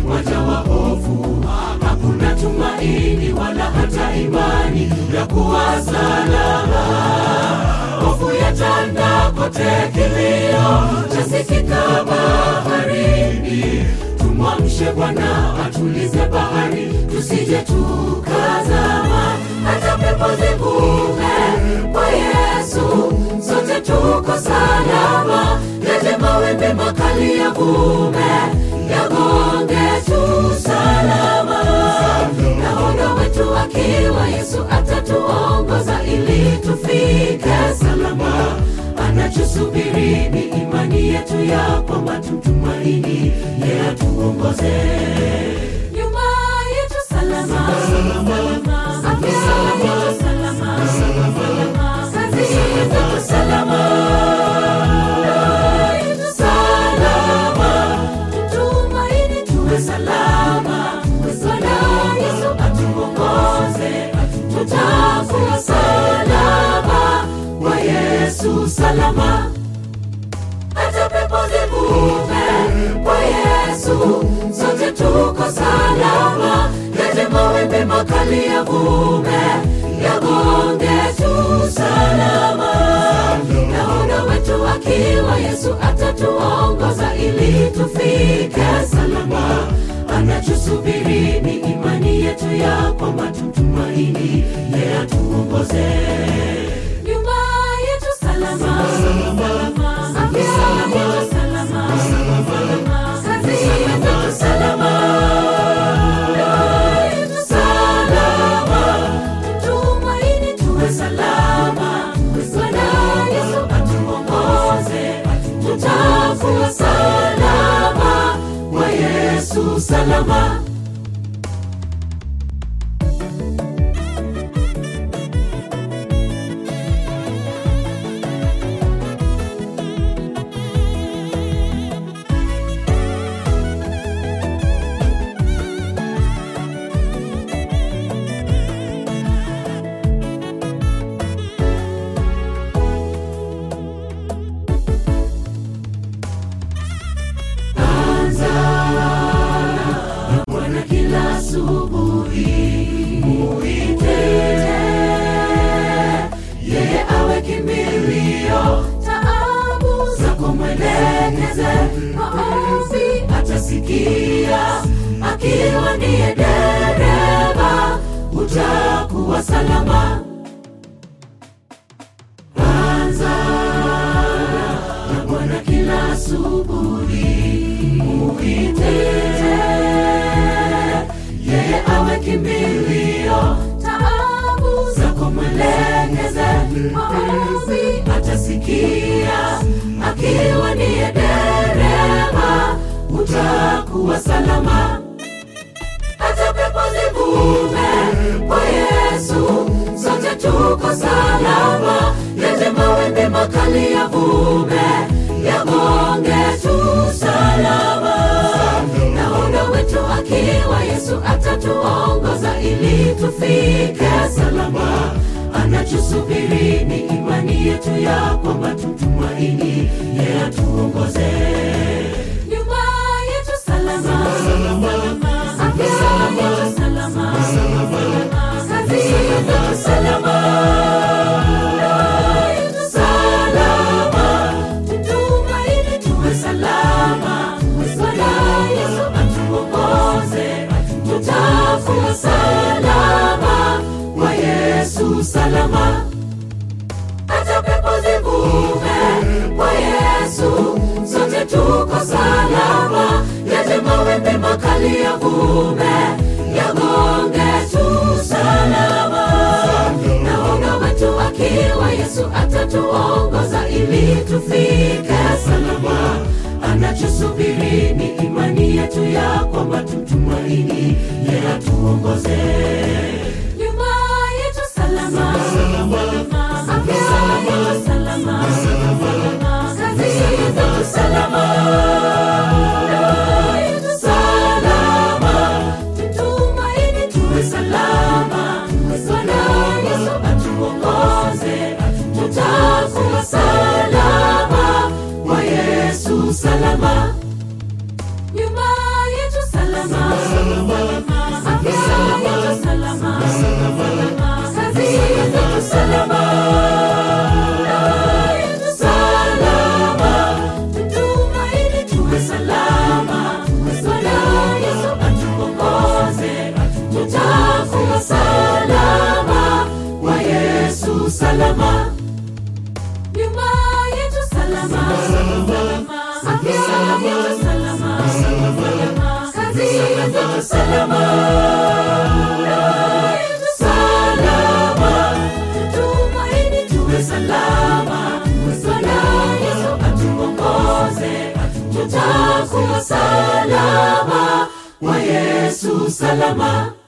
wajawa hofu, hakuna tumaini wala hata imani ya kuwa salama. Hofu yatanda kote, kilio chasikika baharini. Tumwamshe Bwana atulize bahari, tusije tukazama. Hata pepo zivume kwa Yesu, sote tuko salama. Yaje mawimbi makali yavume, yagonge tu salama. Nahodha wetu akiwa Yesu atatuongoza ili tufike salama. Anachosubiri ni imani yetu ya kwamba tumtumaini, yeye atuongoze nyuma yetu salama, afya yetu salama, kazi yetu salama, ndoa yetu salama, tutumaini tuwe salama. Bwana Yesu atuongoze, tutakuwa salama kwa Yesu salama hata pepo zivume kwa Yesu, sote tuko salama. Yaje mawimbi makali yavume, yagonge tu salama. Nahodha wetu akiwa Yesu atatuongoza ili tufike salama. Anachosubiri ni imani yetu ya kwamba tumtumaini, yeye atuongoze nyumba yetu salama, afya yetu salama, kazi yetu salama, ndoa yetu salama, tumaini tuwe salama. Bwana Yesu atuongoze, tutakuwa salama kwa Yesu salama. Bwana kila asubuhi muite, yeye awe kimbilio, taabu zako mwelekeze, maombi atasikia, akiwa ndiye dereva, utakuwa salama. Anza na Bwana kila asubuhi muite, yeye awe kimbilio, taabu zako mwelekeze, maombi atasikia, akiwa ndiye dereva, utakuwa salama hata pepo zivume kwa Yesu, sote tuko salama. Yaje mawimbi makali yavume, yagonge tu salama. Nahodha wetu akiwa Yesu atatuongoza ili tufike salama. Anachosubiri ni imani yetu ya kwamba tumtumaini, yeye atuongoze nyumba yetu salama, afya yetu salama, kazi yetu salama, ndoa yetu salama, tutumaini tuwe salama. Bwana Yesu atuongoze, tutakuwa salama kwa Yesu salama hata pepo zivume kwa Yesu, sote tuko salama. Yaje mawimbi makali yavume, yagonge tu salama. Nahodha wetu akiwa Yesu atatuongoza ili tufike salama. Anachosubiri ni imani yetu ya kwamba tumtumaini, yeye atuongoze nyumba yetu salama, afya yetu salama, kazi yetu salama, ndoa yetu salama, tutumaini tuwe salama. Bwana Yesu atuongoze, tutakuwa salama kwa Yesu salama nyumba yetu salama, salama salama tumaini tuwe salama bwana yesu atuongoze tutakuwa salama kwa yesu salama